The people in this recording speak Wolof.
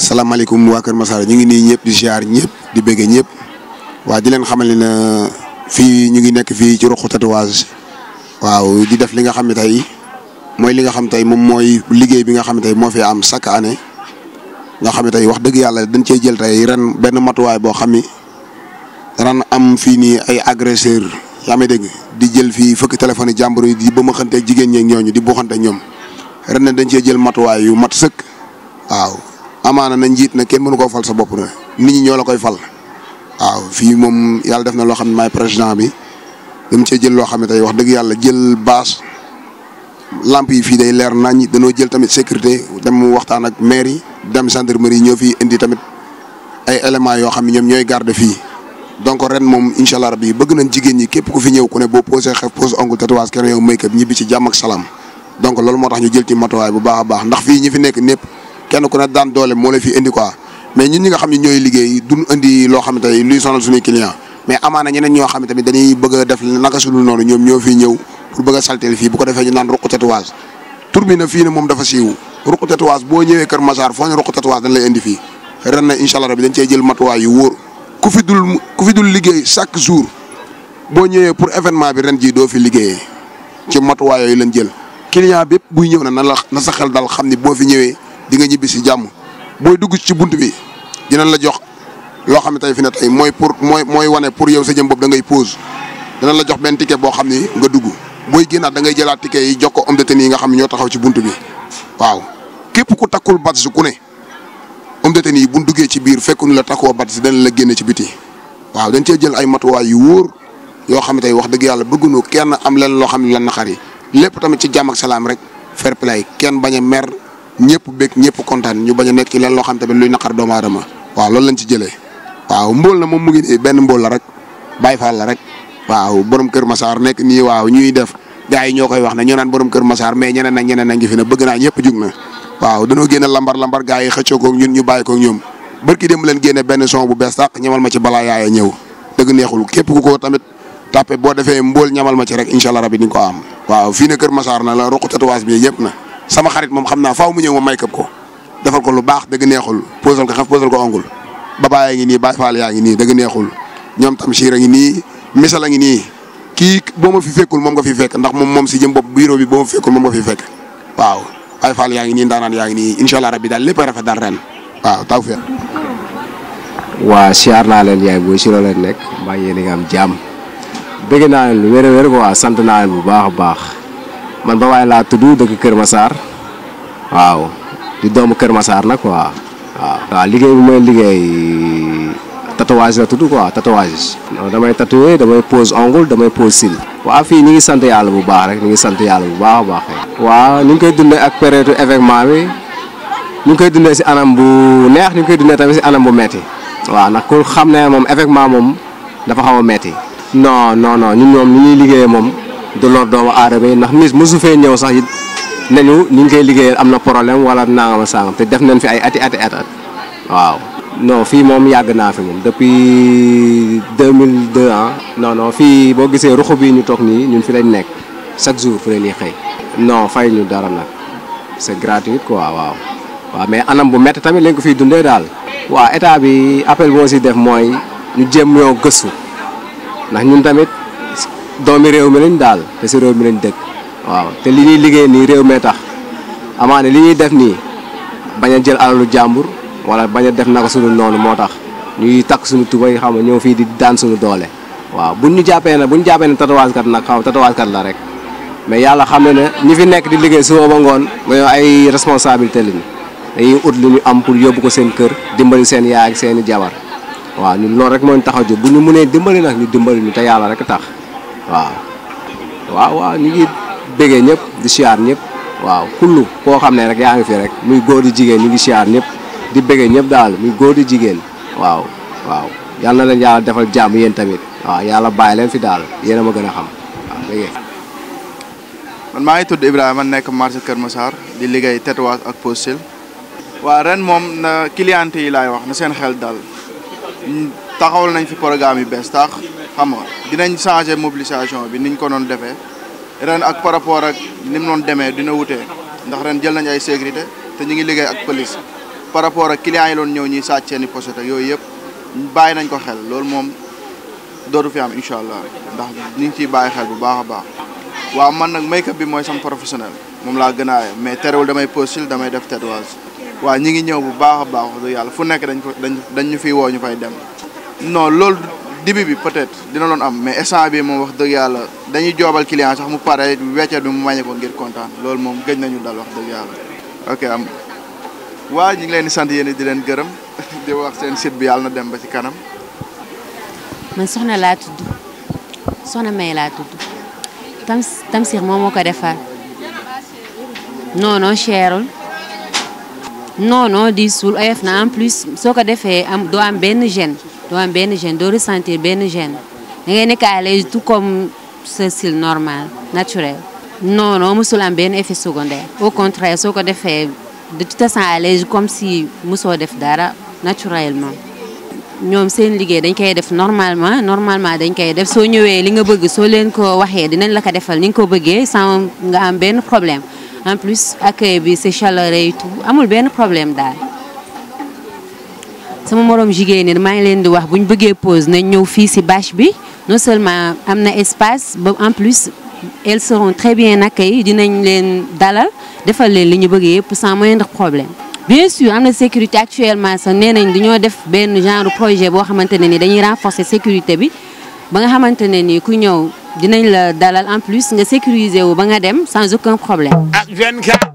salaamaaleykum waa Kër Masar ñu ngi nii ñëpp di ziar ñëpp di bëggee ñëpp waa di leen xamal ne fii ñu ngi nekk fii ci ruqu tatouage waaw di def li nga xam ne tey mooy li nga xam tey moom mooy liggéey bi nga xam ne tey moo fi am chaque année nga xam ne tey wax dëgg yàlla dañ cee jël tey ren benn matuwaay boo xam ni ren am fii nii ay agresseur yaa may dégg di jël fii fukki téléphone yi jàmbur yi di ba ma xante jigéen ñeeg ñooñu di buuxante ñoom ren ne dañ cee jël matuwaay yu mat sëkk waaw amaana na njiit na kenn mënu koo fal sa bopp na nit ñi ñoo la koy fal waaw fii moom yàlla def na loo xam ne maay président bi dama cee jël loo xam ne tey wax dëgg yàlla jël bâche lamp yi fii day leer nañ dañoo jël tamit sécurité dem waxtaan ak maire yi dem gendarmerie ñoo fi indi tamit ay éléments yoo xam ne ñoom ñooy garde fii donc ren moom incha allah rabbi bëgg nañ jigéen ñi képp ku fi ñëw ku ne boo posé xef pose ongle tatouage kenn yow make up ñibbi ci jàmm ak salaam donc loolu moo tax ñu jël ci matuwaay bu baax a baax ndax fii ñi fi nekk ñëpp kenn ku ne daan doole moo la fi indi quoi mais ñun ñi nga xam ne ñooy liggéey duñ indi loo xam ne tey luy sonal suñuy client mais amaana ñeneen ñoo xam ne tamit dañuy bëgg a def naka suñu noonu ñoom ñoo fi ñëw pour bëgg a saltel fii bu ko defee ñu naan ruq tatouage tur bi na fii ne moom dafa siiw ruq tatouage boo ñëwee Kër Massar foo ñu ruq tatouage dañ lay indi fii ren na incha allah rabbi dañ cee jël matuwaay yu wóor ku fi dul ku fi dul liggéey chaque jour boo ñëwee pour événement bi ren jii doo fi liggéeyee ci matuwaay yooyu lañ jël client bépp buy ñëw na na la na sa xel dal xam ni boo fi ñëwee di nga ñibbi si jàmm booy dugg ci bunt bi dinañ la jox loo xam ne tey fi ne tey mooy pour mooy mooy wane pour yow sa jëm bopp da ngay pause dinañ la jox benn ticket boo xam ni nga dugg booy génnaat da ngay jëlaat ticket yi jox ko homme de tenue yi nga xam ne ñoo taxaw ci bunt bi waaw képp ku takkul badge ku ne homme de tenue yi bu duggee ci biir fekkuñu la takkoo badge danañ la génne ci biti waaw dañ cee jël ay matuwaay yu wóor yoo xam ne tey wax dëgg yàlla bëgguñu kenn am leen loo xam ne lan na xar yi lépp tamit ci jàmm ak salaam rek fair play kenn bañ a mer ñëpp bég ñëpp kontaan ñu bañ a nekk ci leen loo xam tamit luy naqar doomu aadama waaw loolu lañ ci jëlee waaw mbóol na moom mu ngi nii benn mbóol la rek Baye Fall la rek waaw borom Kër Massar nekk nii waaw ñuy def gars yi ñoo koy wax ne ñoo naan borom Kër Massar mais ñeneen ak ñeneen a ngi fi ne bëgg naa ñëpp jug na waaw dañoo génne lambar lambar gars yi xëccoo ko ñun ñu bàyyi ko ñoom barki dem leen génne benn son bu bees tàq ñamal ma ci balaa yaaya ñëw dëgg neexul képp ku ko tamit tàppe boo defee mbóol ñamal ma ci rek incha allah rabi di nga ko am waaw fii ne Kër Massar na la ruq tatouage bi yëpp na sama xarit moom xam naa faaw mu ñëw ma may këpp ko defal ko lu baax dëgg neexul posal ko xef posal ko ongul babaaya ngi nii Baye Fall yaa ngi nii dëgg neexul ñoom tam siir a ngi nii misal a ngi nii kii boo ma fi fekkul moom nga fi fekk ndax moom moom si jëm bopp bureau bi boo ma fi fekkul moom nga fi fekk waaw Baye Fall yaa ngi nii ndaanaan yaa ngi nii incha allah rabbi daal lépp a rafet daal ren waaw taw feex waa siyaar naa leen yaay booy si loo leen nekk mbaa yéen a ngi am jàmm bëgg naa leen lu wér a wér ko waa sant naa leen bu baax a baax man ba waaye laa tudd dëkk Kër Massar waaw di doomu Kër Massar nag quoi waaw. waaw liggéey bi may liggéey tatouage la tudd quoi tatouage. non damay tatoué damay pose ongle damay pose cils. waaw fii ñu ngi sant yàlla bu baax rek ñu ngi sant yàlla bu baax a baax. waaw ni ñu koy dundee ak période événement bi ñu ngi koy dundee si anam bu neex ñu ngi koy dundee tamit si anam bu metti waaw ndax ku xam ne moom événement moom dafa xaw a metti non non non ñun ñoom ni ñuy liggéeyee moom. du lor doomu aadama yi ndax mis mosu fee ñëw sax it nañu ni ñu koy liggéeyal am na problème wala nangama sangam te def nañ fi ay ati ati at waaw non fii moom yàgg naa fi moom depuis 2002 ah non non fii boo gisee ruxu bi ñu toog nii ñun fi lañ nekk chaque jour fi la ñuy xëy non fay ñu dara nag c'est gratuit quoi waaw waaw mais anam bu métti tamit lañ ko fiy dundee daal waaw état bi appel moo si def mooy ñu jéem ñoo gëstu ndax ñun tamit doomi réew mi lañ daal te si réew mi lañ dëkk waaw te li ñuy liggéey nii réew mee tax amaane li ñuy def nii bañ a jël alalu jàmbur wala bañ a def naka suñu noonu moo tax ñuy takk suñu tubay xam nga ñëw fii di daan suñu doole waaw buñ ñu jàppee ne buñ jàppee ne tatouage kat nag xaw tatouage kat la rek mais yàlla xam ne ne ñi fi nekk di liggéey suba ba ngoon nga ay responsabilité lañu dañuy ut lu ñu am pour yóbbu ko seen kër dimbali seen yaay ak seen i jabar waaw ñun loolu rek moo ñu tax a jóg bu ñu mënee dimbali nag ñu dimbali ñu te yàlla rek tax waaw waaw waaw ñu ngi béggee ñëpp di siyaar ñëpp waaw kullu koo xam ne rek yaa ngi fi rek muy góor di jigéen ñu ngi siyaar ñëpp di béggee ñëpp daal muy góor di jigéen waaw waaw yal na leen yàlla defal jàmm yéen tamit waaw yàlla bàyyi leen fi daal yéen a ma gën a xam waaw béggee man maa ngi tudd Ibrahima nekk marché Kër Massar di liggéey tatouage ak pose cils waa ren moom na cliente yi laay wax na seen xel dal taxawal nañ fi programme yu bees tax xam nga dinañ changer mobilisation bi niñ ko doon defee ren ak par rapport ak ni mu doon demee dina wutee ndax ren jël nañ ay sécurité te ñu ngi liggéey ak police par rapport ak clients yi doon ñëw ñuy sàcc seen i pochette ak yooyu yëpp bàyyi nañ ko xel loolu moom dootu fi am incha allah ndax ñu ngi ciy bàyyi xel bu baax a baax waaw man nag make-up bi mooy sama professionnel moom laa gën a aaye mais terewul damay postil damay def tatouage waaw ñi ngi ñëw bu baax a baax wax dëgg yàlla fu nekk dañ ko dañ dañ ñu fiy woo ñu fay dem non loolu dibi bi peut-être dina doon am mais instant bi moom wax dëgg yàlla dañuy joobal client sax mu pare weccet bi mu wàññi ko ngir kontaan loolu moom gëj nañu dal wax dëgg yàlla ok am waa ñu ngi leen di sant yéen di leen gërëm di wax seen site bi yàlla na dem ba ci kanam man soxna laa tudd soxna May laa tudd tam Tamsir moom moo ko defar non non cherul non non diisul oyof na en plus soo ko defee am doo am benn gêne doo am benn gêne doo ressentir benn gêne da ngay nekk à l'aise tout comme ce style normal naturel. non non musul am benn effet secondaire au contraire soo ko defee de tu te sens à l'aise comme si musoo def dara naturellement. ñoom seen liggéey dañ koy def normalement normalement dañ koy def soo ñëwee li nga bëgg soo leen ko waxee dinañ la ko defal ni nga ko bëggee sans nga am benn problème en plus accueil bi c'est chaleureux et tout amul benn problème daal. sama moroom jigéen ñi maa ngi leen di wax bu ñu bëggee pause nañ ñëw fii ci bâche bi non seulement am na espace ba en plus elles seront très bien accueillies dinañ leen dalal defal leen li ñu bëgg yëpp sans moindre problème. bien sûr am na sécurité actuellement sax nee nañ dañoo def benn genre projet boo xamante ne ni dañuy renforcer sécurité bi ba nga xamante ne ni ku ñëw dinañ la dalal en plus nga sécuriser wu ba nga dem sans aucun problème. ak 24